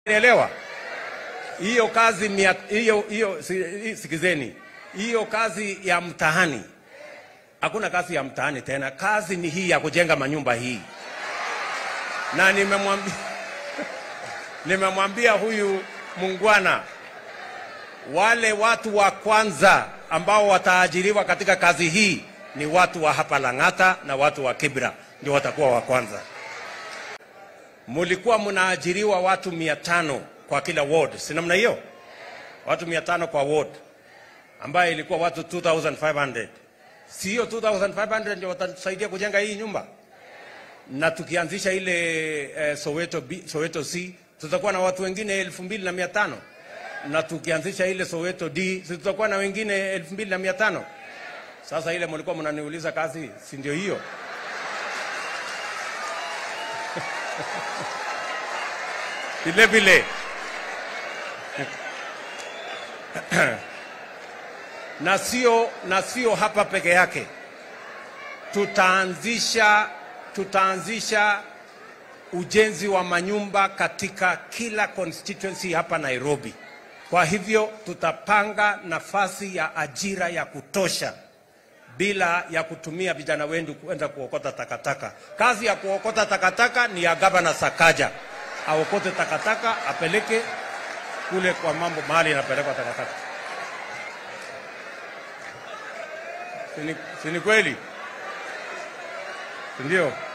Elewa hiyo kazi mia, hiyo hiyo si- sikizeni, hiyo kazi ya mtahani, hakuna kazi ya mtahani tena. Kazi ni hii ya kujenga manyumba hii, na nimemwambia nimemwambia huyu mungwana, wale watu wa kwanza ambao wataajiriwa katika kazi hii ni watu wa hapa Lang'ata na watu wa Kibra, ndio watakuwa wa kwanza. Mulikuwa mnaajiriwa watu mia tano kwa kila ward, si namna hiyo? Watu mia tano kwa ward, ambayo ilikuwa watu 2500 si hiyo 2500 ndio watatusaidia kujenga hii nyumba? Na tukianzisha ile eh, Soweto, B, Soweto C tutakuwa na watu wengine elfu mbili na mia tano na tukianzisha ile Soweto D si tutakuwa na wengine elfu mbili na mia tano Sasa ile mlikuwa mnaniuliza kazi, si ndio hiyo? vile vile na sio na sio hapa peke yake, tutaanzisha tutaanzisha ujenzi wa manyumba katika kila constituency hapa Nairobi. Kwa hivyo tutapanga nafasi ya ajira ya kutosha bila ya kutumia vijana wendu kwenda kuokota takataka. Kazi ya kuokota takataka ni ya gavana Sakaja, aokote takataka apeleke kule kwa mambo mahali inapelekwa takataka. Si ni- si ni kweli? Si ndio?